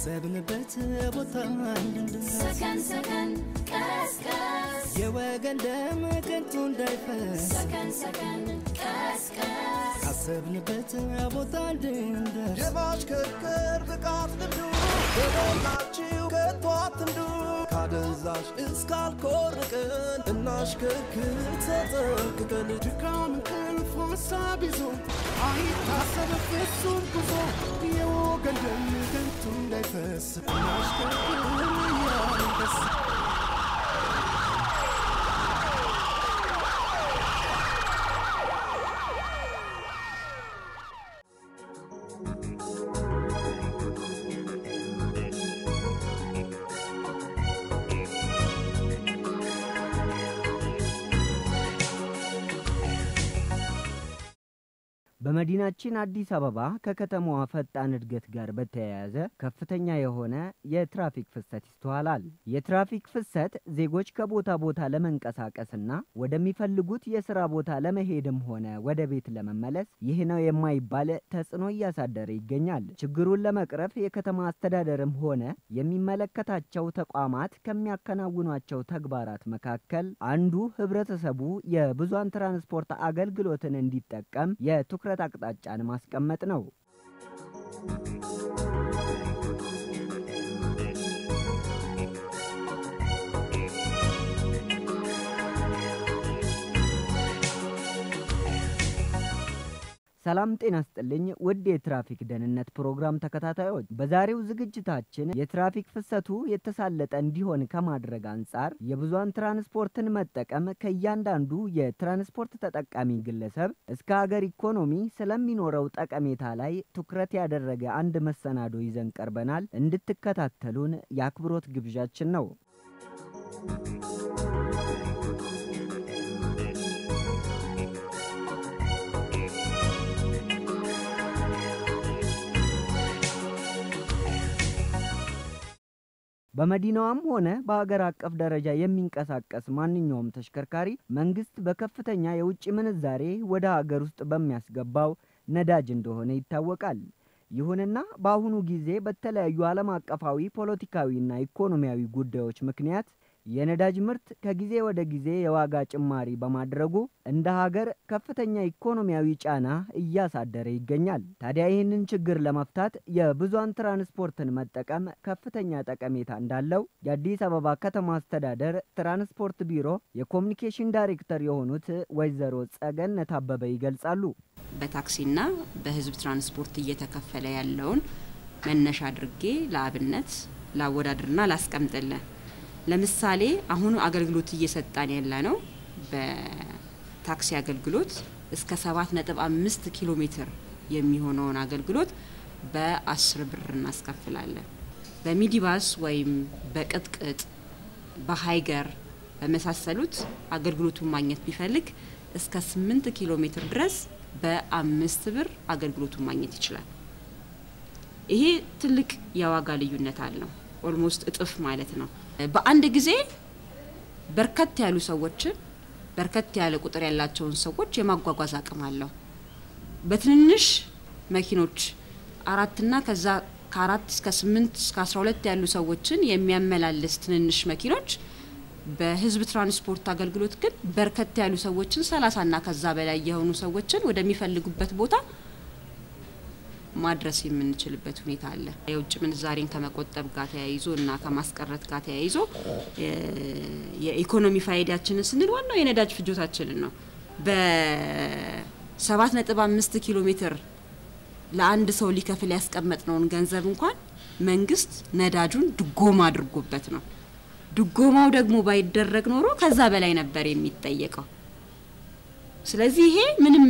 ካሰብንበት ቦታ እንድንደርስ ሰከን ሰከን ቀስቀስ የወገን ደም ከንቱ እንዳይፈስ ሰከን ሰከን ቀስቀስ ካሰብንበት ቦታ እንድንደርስ የማሽከርከር ብቃት ልምዱ በሞላችሁ ከቶ አትንዱ ካደንዛዥ እስካልኮርቅን እናሽከርክር ተጠንቅቀን ድካም እንቅልፍ ሀሳብ ይዞ አይታሰብ ፍጹም ጉዞ የወገን ደም ከንቱ እንዳይፈስ እናሽከርክር እያንደስ በመዲናችን አዲስ አበባ ከከተማዋ ፈጣን እድገት ጋር በተያያዘ ከፍተኛ የሆነ የትራፊክ ፍሰት ይስተዋላል። የትራፊክ ፍሰት ዜጎች ከቦታ ቦታ ለመንቀሳቀስና ወደሚፈልጉት የስራ ቦታ ለመሄድም ሆነ ወደ ቤት ለመመለስ ይህ ነው የማይባል ተጽዕኖ እያሳደረ ይገኛል። ችግሩን ለመቅረፍ የከተማ አስተዳደርም ሆነ የሚመለከታቸው ተቋማት ከሚያከናውኗቸው ተግባራት መካከል አንዱ ህብረተሰቡ የብዙሃን ትራንስፖርት አገልግሎትን እንዲጠቀም የትኩረት አቅጣጫን ማስቀመጥ ነው። ሰላም ጤና ስጥልኝ ውድ የትራፊክ ደህንነት ፕሮግራም ተከታታዮች፣ በዛሬው ዝግጅታችን የትራፊክ ፍሰቱ የተሳለጠ እንዲሆን ከማድረግ አንጻር የብዙሃን ትራንስፖርትን መጠቀም ከእያንዳንዱ የትራንስፖርት ተጠቃሚ ግለሰብ እስከ ሀገር ኢኮኖሚ ስለሚኖረው ጠቀሜታ ላይ ትኩረት ያደረገ አንድ መሰናዶ ይዘን ቀርበናል። እንድትከታተሉን የአክብሮት ግብዣችን ነው። በመዲናዋም ሆነ በሀገር አቀፍ ደረጃ የሚንቀሳቀስ ማንኛውም ተሽከርካሪ መንግስት በከፍተኛ የውጭ ምንዛሬ ወደ ሀገር ውስጥ በሚያስገባው ነዳጅ እንደሆነ ይታወቃል። ይሁንና በአሁኑ ጊዜ በተለያዩ ዓለም አቀፋዊ ፖለቲካዊና ኢኮኖሚያዊ ጉዳዮች ምክንያት የነዳጅ ምርት ከጊዜ ወደ ጊዜ የዋጋ ጭማሪ በማድረጉ እንደ ሀገር ከፍተኛ ኢኮኖሚያዊ ጫና እያሳደረ ይገኛል። ታዲያ ይህንን ችግር ለመፍታት የብዙሃን ትራንስፖርትን መጠቀም ከፍተኛ ጠቀሜታ እንዳለው የአዲስ አበባ ከተማ አስተዳደር ትራንስፖርት ቢሮ የኮሚኒኬሽን ዳይሬክተር የሆኑት ወይዘሮ ጸገነት አበበ ይገልጻሉ። በታክሲና በህዝብ ትራንስፖርት እየተከፈለ ያለውን መነሻ አድርጌ ለአብነት ላወዳድርና ላስቀምጥልን። ለምሳሌ አሁኑ አገልግሎት እየሰጣን ያለ ነው በታክሲ አገልግሎት እስከ ሰባት ነጥብ አምስት ኪሎ ሜትር የሚሆነውን አገልግሎት በአስር ብር እናስከፍላለን። በሚዲባስ ወይም በቅጥቅጥ በሀይገር በመሳሰሉት አገልግሎቱን ማግኘት ቢፈልግ እስከ ስምንት ኪሎ ሜትር ድረስ በአምስት ብር አገልግሎቱን ማግኘት ይችላል። ይሄ ትልቅ የዋጋ ልዩነት አለው። ኦልሞስት እጥፍ ማለት ነው። በአንድ ጊዜ በርከት ያሉ ሰዎችን በርከት ያለ ቁጥር ያላቸውን ሰዎች የማጓጓዝ አቅም አለው። በትንንሽ መኪኖች አራትና ከዛ ከአራት እስከ ስምንት እስከ አስራ ሁለት ያሉ ሰዎችን የሚያመላልስ ትንንሽ መኪኖች በህዝብ ትራንስፖርት አገልግሎት ግን በርከት ያሉ ሰዎችን ሰላሳና ከዛ በላይ የሆኑ ሰዎችን ወደሚፈልጉበት ቦታ ማድረስ የምንችልበት ሁኔታ አለ። የውጭ ምንዛሬን ከመቆጠብ ጋር ተያይዞ እና ከማስቀረት ጋር ተያይዞ የኢኮኖሚ ፋይዳችንን ስንል ዋናው የነዳጅ ፍጆታችንን ነው። በሰባት ነጥብ አምስት ኪሎ ሜትር ለአንድ ሰው ሊከፍል ያስቀመጥነውን ገንዘብ እንኳን መንግስት ነዳጁን ድጎማ አድርጎበት ነው። ድጎማው ደግሞ ባይደረግ ኖሮ ከዛ በላይ ነበር የሚጠየቀው። ስለዚህ ይሄ ምንም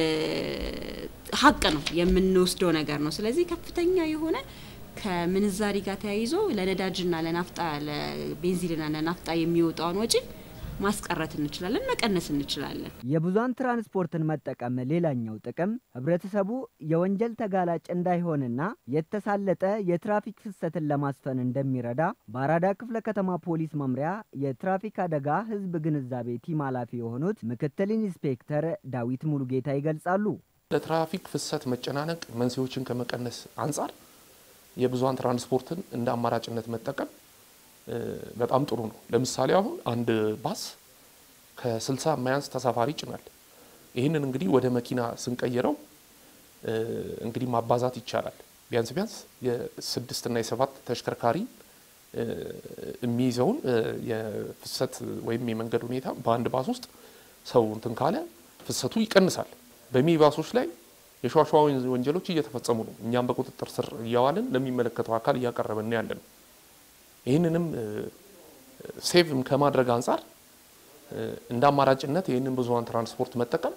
ሀቅ ነው፣ የምንወስደው ነገር ነው። ስለዚህ ከፍተኛ የሆነ ከምንዛሪ ጋር ተያይዞ ለነዳጅና ለናፍጣ ለቤንዚንና ለናፍጣ የሚወጣውን ወጪ ማስቀረት እንችላለን፣ መቀነስ እንችላለን። የብዙሃን ትራንስፖርትን መጠቀም ሌላኛው ጥቅም ህብረተሰቡ የወንጀል ተጋላጭ እንዳይሆንና የተሳለጠ የትራፊክ ፍሰትን ለማስፈን እንደሚረዳ በአራዳ ክፍለ ከተማ ፖሊስ መምሪያ የትራፊክ አደጋ ህዝብ ግንዛቤ ቲም ኃላፊ የሆኑት ምክትል ኢንስፔክተር ዳዊት ሙሉጌታ ይገልጻሉ። ለትራፊክ ፍሰት መጨናነቅ መንስኤዎችን ከመቀነስ አንጻር የብዙሀን ትራንስፖርትን እንደ አማራጭነት መጠቀም በጣም ጥሩ ነው። ለምሳሌ አሁን አንድ ባስ ከስልሳ የማያንስ ተሳፋሪ ይጭናል። ይህንን እንግዲህ ወደ መኪና ስንቀይረው እንግዲህ ማባዛት ይቻላል። ቢያንስ ቢያንስ የስድስትና የሰባት ተሽከርካሪ የሚይዘውን የፍሰት ወይም የመንገድ ሁኔታ በአንድ ባስ ውስጥ ሰው እንትን ካለ ፍሰቱ ይቀንሳል። በሚኒባሶች ላይ የሸዋሸዋ ወንጀሎች እየተፈጸሙ ነው። እኛም በቁጥጥር ስር እያዋልን ለሚመለከተው አካል እያቀረብን ያለ ነው። ይህንንም ሴቭም ከማድረግ አንጻር እንደ አማራጭነት ይህንን ብዙሀን ትራንስፖርት መጠቀም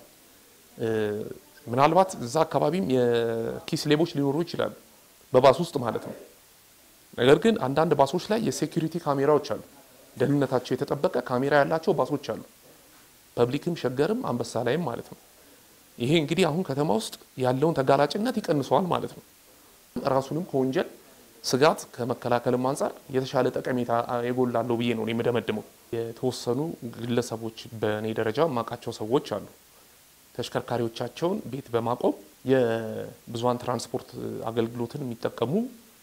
ምናልባት እዛ አካባቢም የኪስ ሌቦች ሊኖሩ ይችላሉ፣ በባስ ውስጥ ማለት ነው። ነገር ግን አንዳንድ ባሶች ላይ የሴኩሪቲ ካሜራዎች አሉ፣ ደህንነታቸው የተጠበቀ ካሜራ ያላቸው ባሶች አሉ። ፐብሊክም፣ ሸገርም፣ አንበሳ ላይም ማለት ነው። ይሄ እንግዲህ አሁን ከተማ ውስጥ ያለውን ተጋላጭነት ይቀንሰዋል ማለት ነው። ራሱንም ከወንጀል ስጋት ከመከላከልም አንጻር የተሻለ ጠቀሜታ የጎላለው ብዬ ነው የምደመድመው። የተወሰኑ ግለሰቦች በእኔ ደረጃ የማውቃቸው ሰዎች አሉ ተሽከርካሪዎቻቸውን ቤት በማቆም የብዙሀን ትራንስፖርት አገልግሎትን የሚጠቀሙ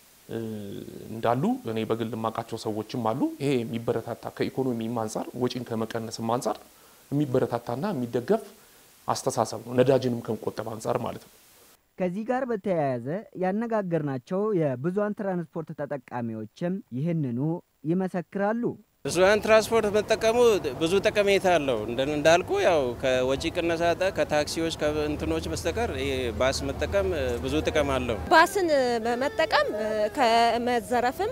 እንዳሉ እኔ በግል የማውቃቸው ሰዎችም አሉ። ይሄ የሚበረታታ ከኢኮኖሚም አንጻር ወጪን ከመቀነስም አንጻር የሚበረታታና የሚደገፍ አስተሳሰብ ነው፣ ነዳጅንም ከመቆጠብ አንጻር ማለት ነው። ከዚህ ጋር በተያያዘ ያነጋገርናቸው የብዙሀን ትራንስፖርት ተጠቃሚዎችም ይህንኑ ይመሰክራሉ። ብዙሀን ትራንስፖርት መጠቀሙ ብዙ ጠቀሜታ አለው። እንዳልኩ ያው ከወጪ ቅነሳ ከታክሲዎች ከእንትኖች በስተቀር ባስ መጠቀም ብዙ ጥቅም አለው። ባስን በመጠቀም ከመዘረፍም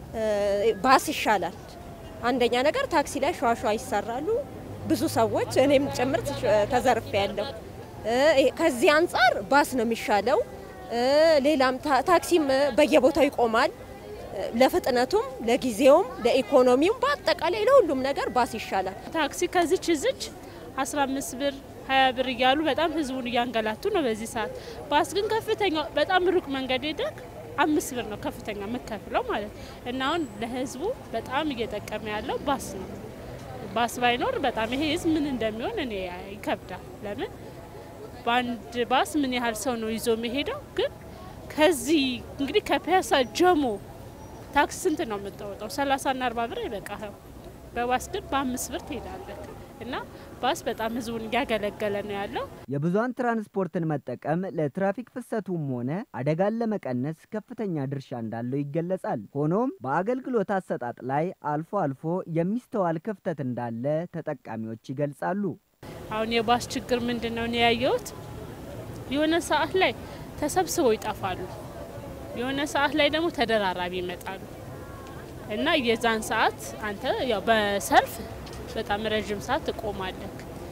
ባስ ይሻላል። አንደኛ ነገር ታክሲ ላይ ሸዋሸዋ ይሰራሉ። ብዙ ሰዎች እኔም ጭምር ተዘርፌ ያለው ከዚህ አንጻር ባስ ነው የሚሻለው። ሌላም ታክሲም በየቦታው ይቆማል። ለፍጥነቱም፣ ለጊዜውም፣ ለኢኮኖሚውም በአጠቃላይ ለሁሉም ነገር ባስ ይሻላል። ታክሲ ከዚች እዚች 15 ብር 20 ብር እያሉ በጣም ህዝቡን እያንገላቱ ነው በዚህ ሰዓት። ባስ ግን ከፍተኛ በጣም ሩቅ መንገድ ሄደክ አምስት ብር ነው ከፍተኛ የምከፍለው ማለት እና አሁን ለህዝቡ በጣም እየጠቀመ ያለው ባስ ነው። ባስ ባይኖር በጣም ይሄ ህዝብ ምን እንደሚሆን እኔ ይከብዳል። ለምን በአንድ ባስ ምን ያህል ሰው ነው ይዞ የሚሄደው? ግን ከዚህ እንግዲህ ከፒያሳ ጀሞ ታክሲ ስንት ነው የምታወጣው? ሰላሳና አርባ ብር አይበቃህም። በባስ ግን በአምስት ብር ትሄዳለህ እና ባስ በጣም ህዝቡን እያገለገለ ነው ያለው። የብዙሀን ትራንስፖርትን መጠቀም ለትራፊክ ፍሰቱም ሆነ አደጋን ለመቀነስ ከፍተኛ ድርሻ እንዳለው ይገለጻል። ሆኖም በአገልግሎት አሰጣጥ ላይ አልፎ አልፎ የሚስተዋል ክፍተት እንዳለ ተጠቃሚዎች ይገልጻሉ። አሁን የባስ ችግር ምንድን ነው እኔ ያየሁት፣ የሆነ ሰዓት ላይ ተሰብስበው ይጠፋሉ፣ የሆነ ሰዓት ላይ ደግሞ ተደራራቢ ይመጣሉ እና የዛን ሰዓት አንተ ያው በሰልፍ በጣም ረዥም ሰዓት ትቆማለህ።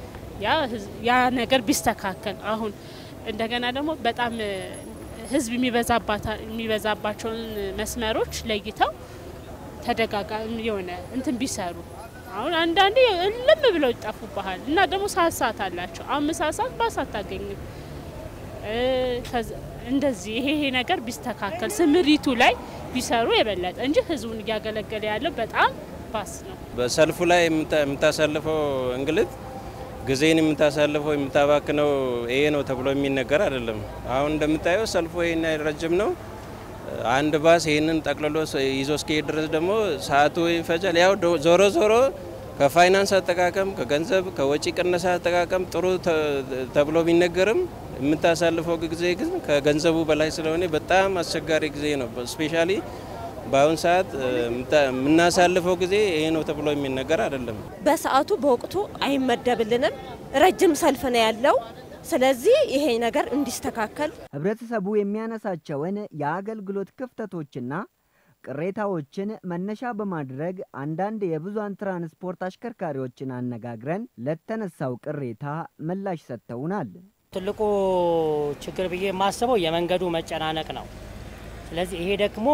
ያ ነገር ቢስተካከል አሁን እንደገና ደግሞ በጣም ህዝብ የሚበዛባቸውን መስመሮች ለይተው ተደጋጋሚ የሆነ እንትን ቢሰሩ አሁን አንዳንዴ እልም ብለው ይጠፉብሃል እና ደግሞ ሰዓት ሰዓት አላቸው። አምስት ሰዓት ሰዓት ባስ አታገኝም። እንደዚህ ይሄ ይሄ ነገር ቢስተካከል ስምሪቱ ላይ ቢሰሩ የበለጠ እንጂ ህዝቡን እያገለገለ ያለው በጣም ባስ ነው። በሰልፉ ላይ የምታሳልፈው እንግልት ጊዜን የምታሳልፈው የምታባክነው ይሄ ነው ተብሎ የሚነገር አይደለም። አሁን እንደምታየው ሰልፉ ይህን ረጅም ነው። አንድ ባስ ይህንን ጠቅልሎ ይዞ እስኪሄድ ድረስ ደግሞ ሰዓቱ ይፈጃል። ያው ዞሮ ዞሮ ከፋይናንስ አጠቃቀም፣ ከገንዘብ ከወጪ ቅነሳ አጠቃቀም ጥሩ ተብሎ ቢነገርም የምታሳልፈው ጊዜ ግን ከገንዘቡ በላይ ስለሆነ በጣም አስቸጋሪ ጊዜ ነው። ስፔሻሊ በአሁን ሰዓት የምናሳልፈው ጊዜ ይሄ ነው ተብሎ የሚነገር አይደለም። በሰዓቱ በወቅቱ አይመደብልንም። ረጅም ሰልፍ ነው ያለው። ስለዚህ ይሄ ነገር እንዲስተካከል ህብረተሰቡ የሚያነሳቸውን የአገልግሎት ክፍተቶችና ቅሬታዎችን መነሻ በማድረግ አንዳንድ የብዙሀን ትራንስፖርት አሽከርካሪዎችን አነጋግረን ለተነሳው ቅሬታ ምላሽ ሰጥተውናል። ትልቁ ችግር ብዬ የማስበው የመንገዱ መጨናነቅ ነው። ስለዚህ ይሄ ደግሞ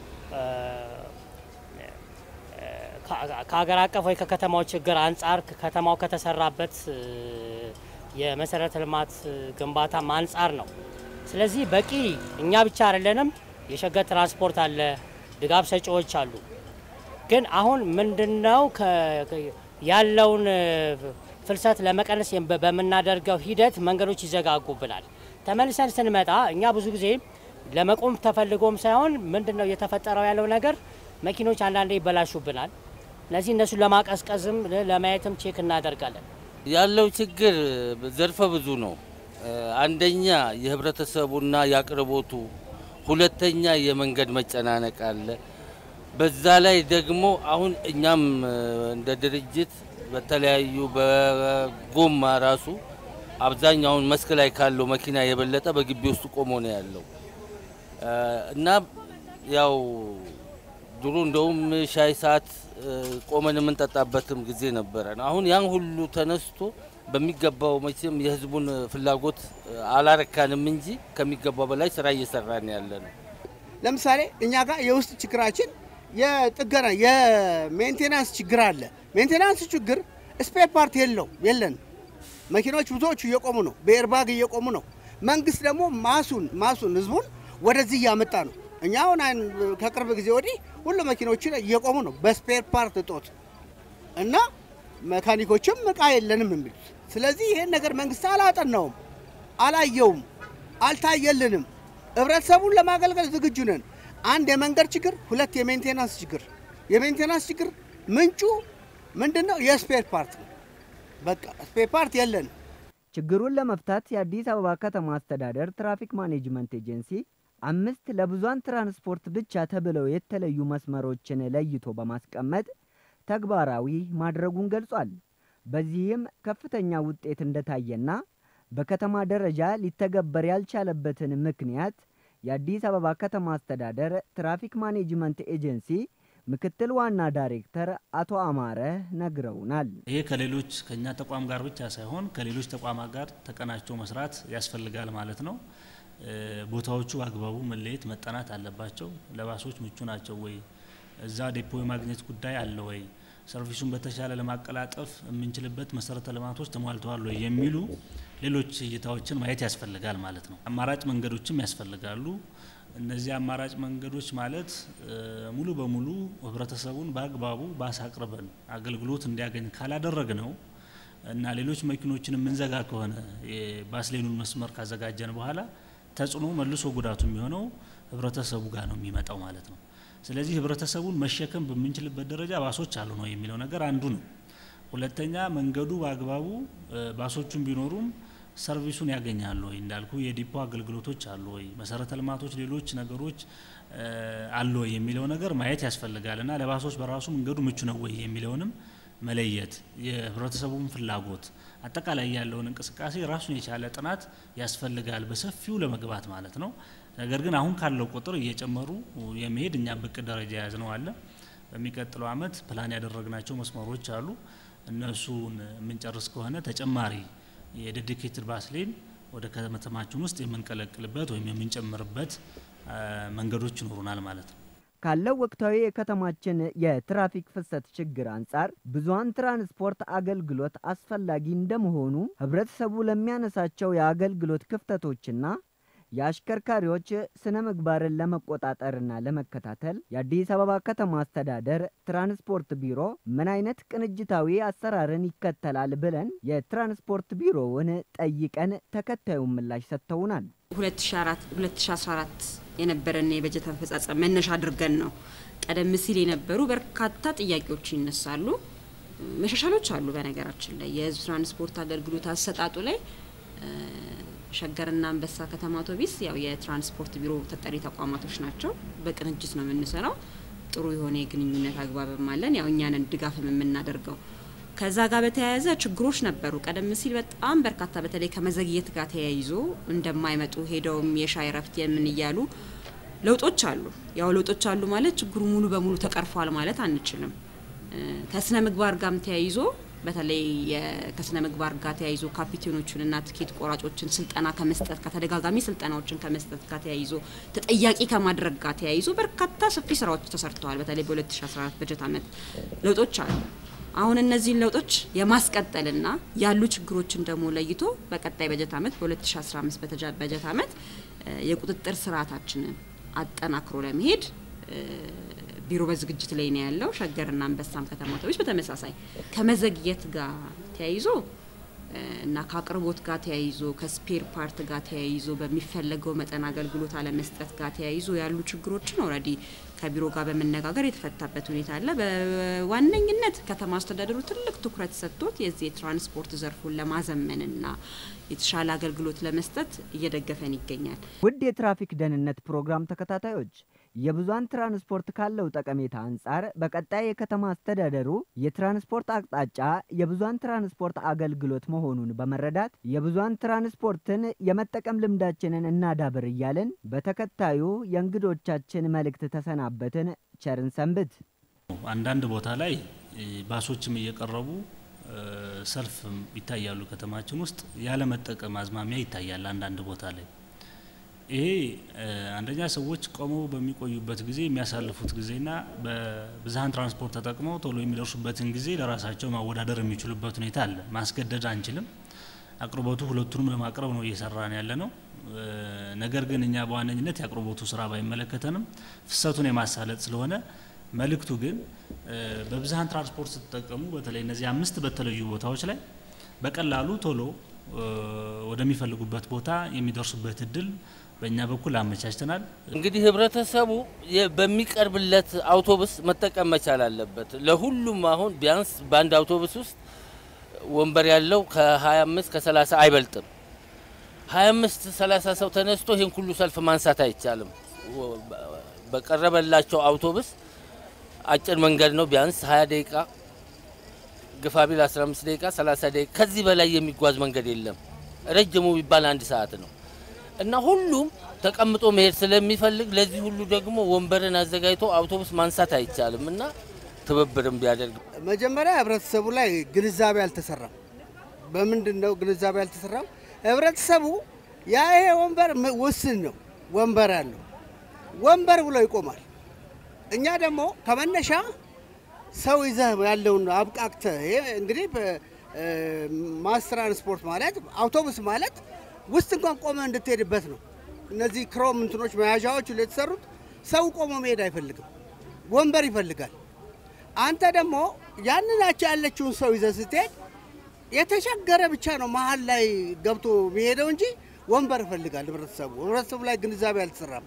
ከሀገር አቀፍ ወይ ከከተማው ችግር አንጻር ከተማው ከተሰራበት የመሰረተ ልማት ግንባታም አንጻር ነው። ስለዚህ በቂ እኛ ብቻ አይደለንም። የሸገር ትራንስፖርት አለ፣ ድጋፍ ሰጪዎች አሉ። ግን አሁን ምንድነው ያለውን ፍልሰት ለመቀነስ በምናደርገው ሂደት መንገዶች ይዘጋጉብናል። ተመልሰን ስንመጣ እኛ ብዙ ጊዜ ለመቆም ተፈልጎም ሳይሆን ምንድን ነው እየተፈጠረው ያለው ነገር መኪኖች አንዳንዴ ይበላሹብናል። እነዚህ እነሱን ለማቀዝቀዝም ለማየትም ቼክ እናደርጋለን። ያለው ችግር ዘርፈ ብዙ ነው። አንደኛ የህብረተሰቡና የአቅርቦቱ፣ ሁለተኛ የመንገድ መጨናነቅ አለ። በዛ ላይ ደግሞ አሁን እኛም እንደ ድርጅት በተለያዩ በጎማ ራሱ አብዛኛውን መስክ ላይ ካለው መኪና የበለጠ በግቢ ውስጥ ቆሞ ነው ያለው እና ያው ድሮ እንደውም ሻይ ሰዓት ቆመን የምንጠጣበትም ጊዜ ነበረን። አሁን ያን ሁሉ ተነስቶ በሚገባው መቼም የህዝቡን ፍላጎት አላረካንም እንጂ ከሚገባው በላይ ስራ እየሰራን ያለ ነው። ለምሳሌ እኛ ጋር የውስጥ ችግራችን የጥገና የሜንቴናንስ ችግር አለ። ሜንቴናንስ ችግር ስፔር ፓርት የለው የለን። መኪኖች ብዙዎቹ እየቆሙ ነው፣ በኤርባግ እየቆሙ ነው። መንግስት ደግሞ ማሱን ማሱን ህዝቡን ወደዚህ እያመጣ ነው። እኛ አሁን ከቅርብ ጊዜ ወዲህ ሁሉ መኪኖች እየቆሙ ነው በስፔር ፓርት እጦት እና መካኒኮችም እቃ የለንም የሚሉት። ስለዚህ ይሄን ነገር መንግስት አላጠናውም፣ አላየውም፣ አልታየልንም። ህብረተሰቡን ለማገልገል ዝግጁ ነን። አንድ የመንገድ ችግር፣ ሁለት የሜንቴናንስ ችግር። የሜንቴናንስ ችግር ምንጩ ምንድን ነው? የስፔር ፓርት ነው። በቃ ስፔር ፓርት የለን። ችግሩን ለመፍታት የአዲስ አበባ ከተማ አስተዳደር ትራፊክ ማኔጅመንት ኤጀንሲ አምስት ለብዙሃን ትራንስፖርት ብቻ ተብለው የተለዩ መስመሮችን ለይቶ በማስቀመጥ ተግባራዊ ማድረጉን ገልጿል። በዚህም ከፍተኛ ውጤት እንደታየና በከተማ ደረጃ ሊተገበር ያልቻለበትን ምክንያት የአዲስ አበባ ከተማ አስተዳደር ትራፊክ ማኔጅመንት ኤጀንሲ ምክትል ዋና ዳይሬክተር አቶ አማረ ነግረውናል። ይሄ ከሌሎች ከኛ ተቋም ጋር ብቻ ሳይሆን ከሌሎች ተቋማት ጋር ተቀናጅቶ መስራት ያስፈልጋል ማለት ነው። ቦታዎቹ በአግባቡ መለየት መጠናት አለባቸው። ለባሶች ምቹ ናቸው ወይ? እዛ ዴፖ የማግኘት ጉዳይ አለ ወይ? ሰርቪሱን በተሻለ ለማቀላጠፍ የምንችልበት መሰረተ ልማቶች ተሟልተዋል ወይ? የሚሉ ሌሎች እይታዎችን ማየት ያስፈልጋል ማለት ነው። አማራጭ መንገዶችም ያስፈልጋሉ። እነዚህ አማራጭ መንገዶች ማለት ሙሉ በሙሉ ህብረተሰቡን በአግባቡ ባስ አቅርበን አገልግሎት እንዲያገኝ ካላደረግ ነው እና ሌሎች መኪኖችን የምንዘጋ ከሆነ የባስ ሌኑን መስመር ካዘጋጀን በኋላ ተጽዕኖ መልሶ ጉዳቱ የሚሆነው ህብረተሰቡ ጋር ነው የሚመጣው ማለት ነው። ስለዚህ ህብረተሰቡን መሸከም በምንችልበት ደረጃ ባሶች አሉ ነው የሚለው ነገር አንዱ ነው። ሁለተኛ መንገዱ በአግባቡ ባሶቹን ቢኖሩም ሰርቪሱን ያገኛሉ ወይ እንዳልኩ የዲፖ አገልግሎቶች አሉ ወይ መሰረተ ልማቶች ሌሎች ነገሮች አሉ ወይ የሚለው ነገር ማየት ያስፈልጋል እና ለባሶች በራሱ መንገዱ ምቹ ነው ወይ የሚለውንም መለየት የህብረተሰቡን ፍላጎት አጠቃላይ ያለውን እንቅስቃሴ ራሱን የቻለ ጥናት ያስፈልጋል በሰፊው ለመግባት ማለት ነው። ነገር ግን አሁን ካለው ቁጥር እየጨመሩ የመሄድ እኛ በቅድ ደረጃ የያዝ ነው አለ። በሚቀጥለው አመት ፕላን ያደረግናቸው መስመሮች አሉ። እነሱን የምንጨርስ ከሆነ ተጨማሪ የዴዲኬትድ ባስ ሌን ወደ ከተማችን ውስጥ የምንቀለቅልበት ወይም የምንጨምርበት መንገዶች ይኖሩናል ማለት ነው። ካለው ወቅታዊ የከተማችን የትራፊክ ፍሰት ችግር አንጻር ብዙሃን ትራንስፖርት አገልግሎት አስፈላጊ እንደመሆኑ ህብረተሰቡ ለሚያነሳቸው የአገልግሎት ክፍተቶችና የአሽከርካሪዎች ስነ ምግባርን ለመቆጣጠርና ለመከታተል የአዲስ አበባ ከተማ አስተዳደር ትራንስፖርት ቢሮ ምን አይነት ቅንጅታዊ አሰራርን ይከተላል ብለን የትራንስፖርት ቢሮውን ጠይቀን ተከታዩን ምላሽ ሰጥተውናል። 2014 የነበረን የበጀት አፈጻጸም መነሻ አድርገን ነው። ቀደም ሲል የነበሩ በርካታ ጥያቄዎች ይነሳሉ። መሻሻሎች አሉ። በነገራችን ላይ የህዝብ ትራንስፖርት አገልግሎት አሰጣጡ ላይ ሸገርና አንበሳ ከተማ አውቶቢስ ያው የትራንስፖርት ቢሮ ተጠሪ ተቋማቶች ናቸው። በቅንጅት ነው የምንሰራው። ጥሩ የሆነ የግንኙነት አግባብም አለን። ያው እኛንን ድጋፍም የምናደርገው ከዛ ጋር በተያያዘ ችግሮች ነበሩ። ቀደም ሲል በጣም በርካታ በተለይ ከመዘግየት ጋር ተያይዞ እንደማይመጡ ሄደውም የሻይ ረፍት የምን እያሉ ለውጦች አሉ። ያው ለውጦች አሉ ማለት ችግሩ ሙሉ በሙሉ ተቀርፏል ማለት አንችልም። ከስነ ምግባር ጋርም ተያይዞ በተለይ ከስነ ምግባር ጋር ተያይዞ ካፒቴኖቹንና ትኬት ቆራጮችን ስልጠና ከመስጠት ከተደጋጋሚ ስልጠናዎችን ከመስጠት ጋር ተያይዞ ተጠያቂ ከማድረግ ጋር ተያይዞ በርካታ ሰፊ ስራዎች ተሰርተዋል። በተለይ በ2014 በጀት ዓመት ለውጦች አሉ። አሁን እነዚህን ለውጦች የማስቀጠልና ያሉ ችግሮችን ደግሞ ለይቶ በቀጣይ በጀት ዓመት በ2015 በጀት ዓመት የቁጥጥር ስርዓታችንን አጠናክሮ ለመሄድ ቢሮ በዝግጅት ላይ ነው ያለው። ሸገርና አንበሳም ከተማ አውቶቡስ በተመሳሳይ ከመዘግየት ጋር ተያይዞ እና ከአቅርቦት ጋር ተያይዞ ከስፔር ፓርት ጋር ተያይዞ በሚፈለገው መጠን አገልግሎት አለመስጠት ጋር ተያይዞ ያሉ ችግሮችን ኦልሬዲ ከቢሮ ጋር በመነጋገር የተፈታበት ሁኔታ አለ። በዋነኝነት ከተማ አስተዳደሩ ትልቅ ትኩረት ሰጥቶት የዚህ የትራንስፖርት ዘርፉን ለማዘመንና የተሻለ አገልግሎት ለመስጠት እየደገፈን ይገኛል። ውድ የትራፊክ ደህንነት ፕሮግራም ተከታታዮች የብዙሃን ትራንስፖርት ካለው ጠቀሜታ አንጻር በቀጣይ የከተማ አስተዳደሩ የትራንስፖርት አቅጣጫ የብዙሃን ትራንስፖርት አገልግሎት መሆኑን በመረዳት የብዙሃን ትራንስፖርትን የመጠቀም ልምዳችንን እናዳብር እያልን በተከታዩ የእንግዶቻችን መልእክት ተሰናበትን። ቸርን ሰንብት። አንዳንድ ቦታ ላይ ባሶችም እየቀረቡ ሰልፍ ይታያሉ። ከተማችን ውስጥ ያለመጠቀም አዝማሚያ ይታያል። አንዳንድ ቦታ ላይ ይሄ አንደኛ ሰዎች ቆመው በሚቆዩበት ጊዜ የሚያሳልፉት ጊዜና በብዝሃን ትራንስፖርት ተጠቅመው ቶሎ የሚደርሱበትን ጊዜ ለራሳቸው ማወዳደር የሚችሉበት ሁኔታ አለ። ማስገደድ አንችልም። አቅርቦቱ ሁለቱንም ለማቅረብ ነው እየሰራን ያለ ነው። ነገር ግን እኛ በዋነኝነት የአቅርቦቱ ስራ ባይመለከተንም ፍሰቱን የማሳለጥ ስለሆነ መልእክቱ ግን በብዝሃን ትራንስፖርት ስትጠቀሙ በተለይ እነዚህ አምስት በተለዩ ቦታዎች ላይ በቀላሉ ቶሎ ወደሚፈልጉበት ቦታ የሚደርሱበት እድል በእኛ በኩል አመቻችተናል። እንግዲህ ህብረተሰቡ በሚቀርብለት አውቶቡስ መጠቀም መቻል አለበት። ለሁሉም አሁን ቢያንስ በአንድ አውቶቡስ ውስጥ ወንበር ያለው ከ25 ከ30 አይበልጥም። 25 30 ሰው ተነስቶ ይህን ሁሉ ሰልፍ ማንሳት አይቻልም። በቀረበላቸው አውቶቡስ አጭር መንገድ ነው። ቢያንስ 20 ደቂቃ ግፋ ቢል 15 ደቂቃ 30 ደቂቃ ከዚህ በላይ የሚጓዝ መንገድ የለም። ረጅሙ ቢባል አንድ ሰዓት ነው እና ሁሉም ተቀምጦ መሄድ ስለሚፈልግ ለዚህ ሁሉ ደግሞ ወንበርን አዘጋጅቶ አውቶቡስ ማንሳት አይቻልም እና ትብብርም ቢያደርግ መጀመሪያ ህብረተሰቡ ላይ ግንዛቤ አልተሰራም። በምንድን ነው ግንዛቤ አልተሰራም? ህብረተሰቡ ያ ይሄ ወንበር ውስን ነው ወንበር ያለው ወንበር ብሎ ይቆማል። እኛ ደግሞ ከመነሻ ሰው ይዘህ ያለውን አብቃቅተህ ይሄ እንግዲህ ማስ ትራንስፖርት ማለት አውቶቡስ ማለት ውስጥ እንኳን ቆመ እንድትሄድበት ነው። እነዚህ ክሮም እንትኖች መያዣዎች የተሰሩት ሰው ቆሞ መሄድ አይፈልግም፣ ወንበር ይፈልጋል። አንተ ደግሞ ያንናቸው ያለችውን ሰው ይዘህ ስትሄድ የተቸገረ ብቻ ነው መሀል ላይ ገብቶ የሚሄደው እንጂ ወንበር ይፈልጋል ህብረተሰቡ። ህብረተሰቡ ላይ ግንዛቤ አልተሰራም።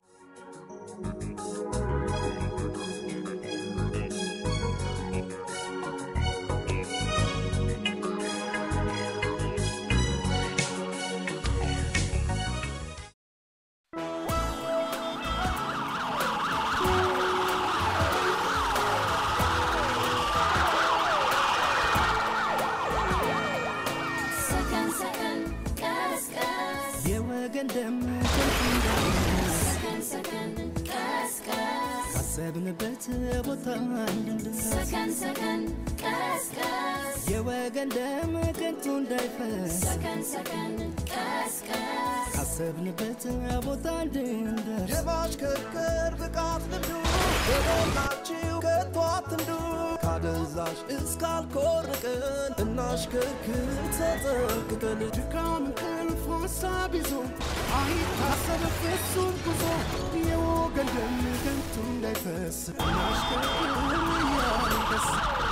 ሰከን ሰከን ቀስቀስ የወገን ደም ከንቱ እንዳይፈስ ሰከን ሰከን ቀስቀስ ካሰብንበት ቦታ እንድንደርስ ሰከን ሰከን ቀስቀስ የወገን ደም ከንቱ እንዳይፈስ ሰከን ሰከን ቀስቀስ ካሰብንበት ቦታ እንድንደርስ የማሽከርከር ብቃት ልምዱ የሞላችሁ ከቶ አትንዱ ካደንዛዥ እስካልኮርቅን እናሽከርክር ተጠንቅቀን ድካም እንቅልፍ ሀሳብ ይዞ አይታሰብ ፍጹም ጉዞ የወገን ደም ከንቱ እንዳይፈስ እናሽከርክር እያልን ደስ